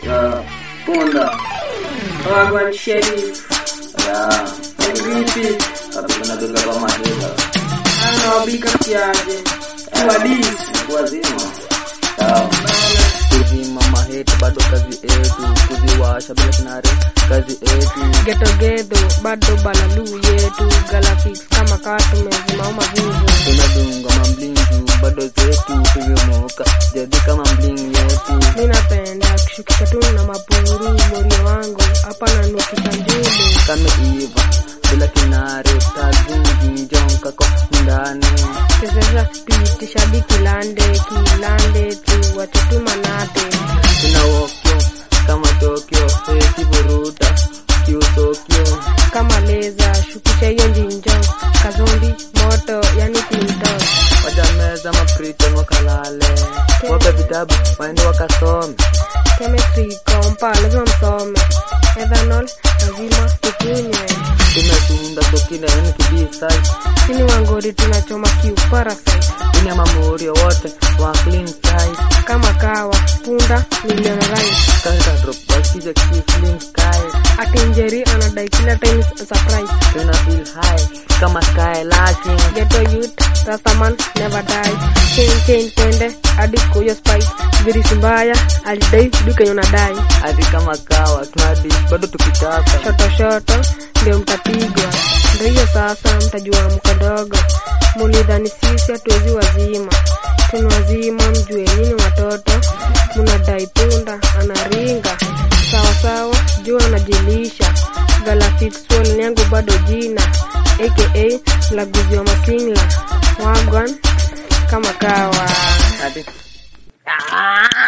Ya, punda. Wagwan Sheriff. Ya, Vipi? kapigana duga kwa mahila. Anawabika kiaje? Tuwadisi. Wazima. Sawa. kuzima maheti bado kazi etu kuziwasha bila kinare kazi etu Getogedo bado balalu yetu Galafix kama katumezima mavivu tunadunga mamblinju bado zetu kuvyomoka jadi kama mbling yetu Mi napenda kushukisha tu na mapuru morio wangu hapa nanukisha njulu kame iva bila kinare tazingi njonkako ndani Kesesha pitisha di kilande kilande tu watutu manate tunawokyo kama tokyo sekivuruta kiutokyo kama leza shukisha hiyo njinjo kazombi moto yani pinto wajameza mapriton wakalale wape vitabu waende wakasome chemistry kompa lazima msome ethanol lazima tukunywe tumesunda sokina yani kibisai sini wangori tunachoma kiu parasite ini ya mamurio wote wa clean side kama kawa punda milioni right kaita drop wakija ki clean sky ati njeri anadai kila time surprise tuna feel high kama sky lacking ghetto youth rastaman never die chain chain twende hadi kuyo spice virisi mbaya alidai dukenye unadai hadi kama kawa tunadi bado tukitaka shoto shoto ndio mtapigwa ndio hiyo sasa mtajua mkodogo mulidhani sisi hatuwezi wazima tuni wazima mjue nyini watoto munadai punda anaringa sawasawa jua anajilisha galafixual yangu bado jina aka mlaguzi wa masingla wagwan kama kawa hadi